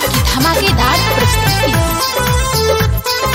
की धमाकेदार प्रस्तुति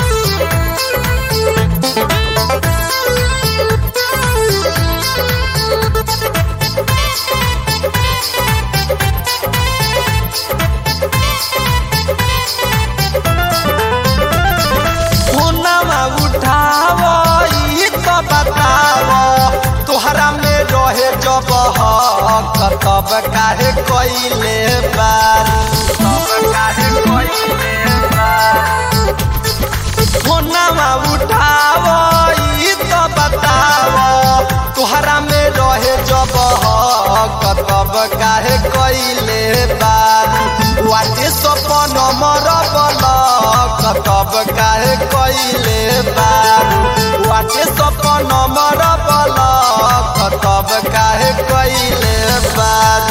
फोनवा उठाव ई तो बताव तोहरा में रहे जब हक तब काहे कइले बार तब काहे कइले बार फोनवा उठाव ई तो बताव तोहरा में रहे जब हक तब काहे कइले बार वाटे सपन मर बलक तब काहे कइले बार वाटे सपन मर बलक तब काहे कइले बार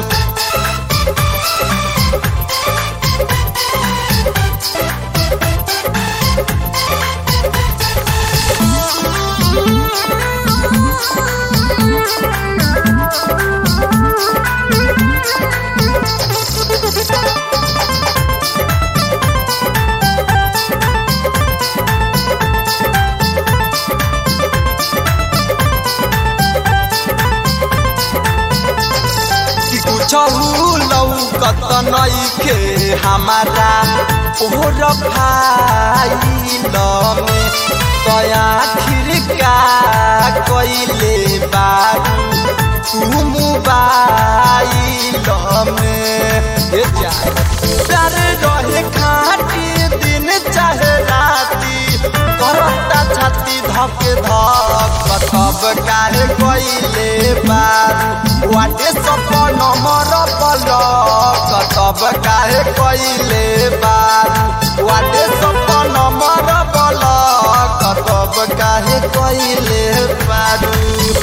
कुछहु लौकत नइखे हमारा ओहर फाइल में तया खिरका कइले बारू तू मोबाइल में ए जा प्यार रहे खाटी दिन चाहे राती करता छाती धके धक तब काहे कइले बारू वाटे सपन मर पलक तब काहे कइले बारू वाटे सपन मर पलक तब काहे कइले बारू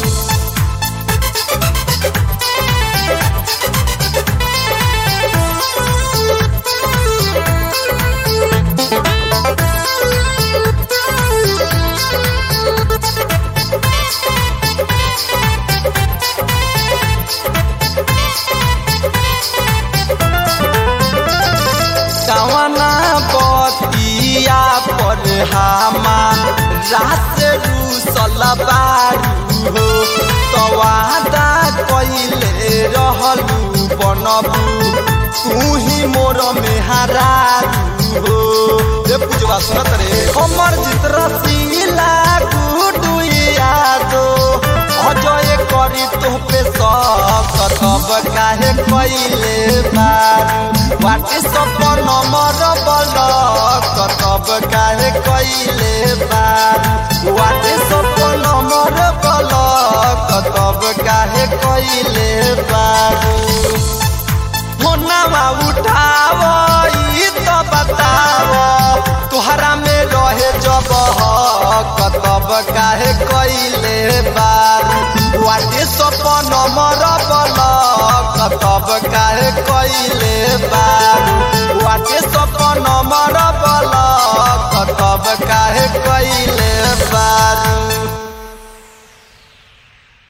कवना बतिया पर हामा रात रूसल बारू हो तवादा कइले रहलू बनबू तू ही मोर मेहरारू हो ए पूजवा सुनत रे हमर जित रसीला गुडू यादो अजय करी तोहपे सब तब काहे कइले बारू वाटे सपन मर बलक तब काहे कइले बारू वाटे सपन मर बलक तब काहे कइले बारू फोनवा उठाव ई तो बताव तोहरा में रहे जब हक तब काहे कइले बार वाटे सपन मर बलक तब काहे कइले बार वाटे सपन मर बलक तब काहे कइले बार